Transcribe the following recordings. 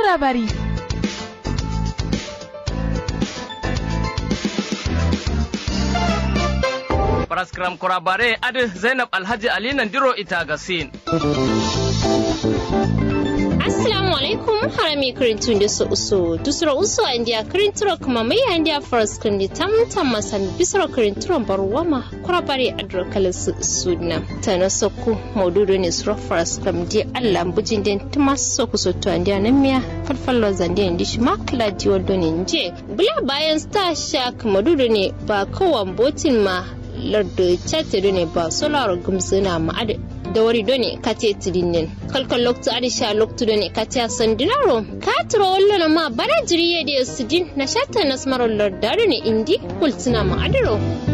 kurabari Paraskram kurabare adi Zainab Alhaji Ali Nandiro ita gasin. Assalamu alaikum harami kirintun da su uso dusra uso a indiya kirinturo kuma mai a indiya forest kindi tam tam masan bisra kirinturon barwama kurabare a drokalin su suna ta na soko maududu ne sura forest kam di allah bujin den tuma soko so to indiya nan miya falfallo zande indi shi makla di wando ne je bula bayan star shark maududu ne ba kowan botin ma lardo chattedu ne ba solar gumsuna ma'ada da wari done kate tirinin kalkal loktu adisha loktu done kate sandinaro katro wallo ma bara jiriye da sudin na shatta nasmaro lardado ne indi kultuna ma adaro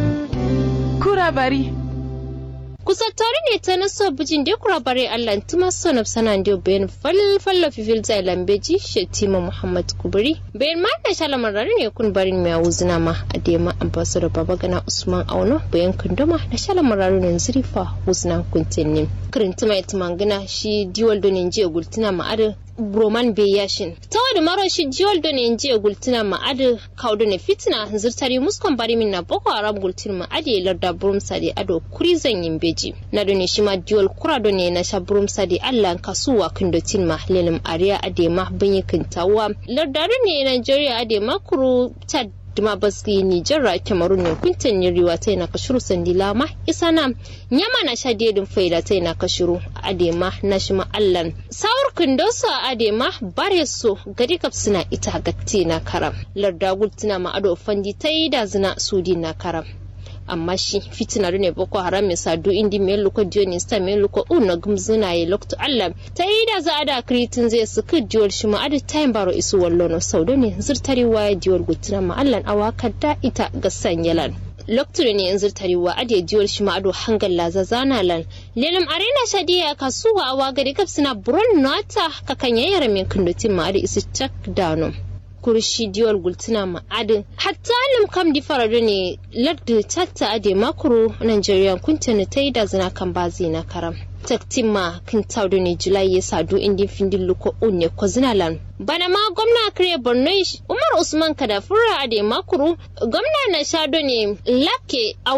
kurabari kusa tare ne ta naso bijin da kura bare Allah tuma sonab sanan dio bayan falfalla fifil zai lambeji shetima Muhammad Kuburi bayan ma na shala marari ne kun barin mai wuzina ma a dema ambassador babagana Usman Auno bayan kunduma na shala marari ne zurifa wuzina kuntinni kirintima itimangina shi diwal donin jiya gultina ma'adar broman be yashin ta wani maro shi jiwal da ne jiya gultina ma'adu kaudu ne fitina zirtari muskon bari min na boko haram gultin ma'adi larda burum sadi ado kuri zan yin beji na da ne shi ma jiwal kura da ne na sha burum sadi allah kasuwa kindotin ma lelim ariya ade ma banyi kintawa larda ne nigeria ade ma kuru ta duma baski Nijar Cameroon ne kuntin riwa ta na kashuru sandila ma isa na nyama na sha dedin faida ta na kashuru adema na shi allan sawar kundosa adema bare so gari kap suna ita gatti na karam larda gultina ma ado fandi ta yi da zina sudi na karam amma shi fitina ne boko haram ya sadu indi mai luko dioni sta mai luko una gumzuna ya lokto allah ta yi da za a da kritin zai su ka diwar shi ma adi tayin baro isu wallo no saudo ne zirtari waya diwar gutina ma allah awaka da ita ga sanyalan lokacin ne yanzu tarewa ade jiwar shi ma'ado hangal laza zana lan lelam arena shadiya kasuwa awa gari kaf suna buron nata kakan yayar min kundutin ma'ado isu cak dano kurshi diwal gultuna ma'adin hatta lim kam di farado ne lardu chatta ade makuru nigeria kuntana ta yi da zina kan bazi na karam taktima kan taudu ne julai ya sadu indin findin luko unne ko zinalan bana ma gwamna kare borno umar usman kadafura ade makuru gwamna na shado ne lake